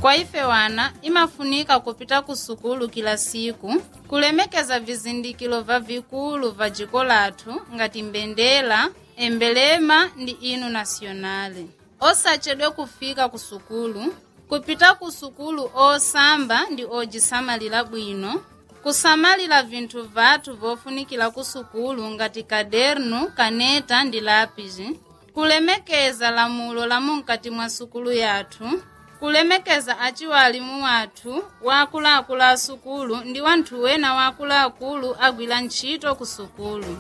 kwa ife wana imafunika kupita ku sukulu kila siku kulemekeza vizindikilo va vikulu va jiko lathu ngati mbendela embelema ndi inu nasionale osachedwe kufika ku sukulu kupita ku sukulu osamba ndi ojisamalira bwino kusamalira vinthu vathu vofunikira ku sukulu ngati kadernu kaneta ndi lapisi kulemekeza lamulo la munkati mwa sukulu yathu kulemekeza aciwalimu wathu waakuluakulu a sukulu ndi wanthu wena waakuluakulu agwira ntchito ku sukulu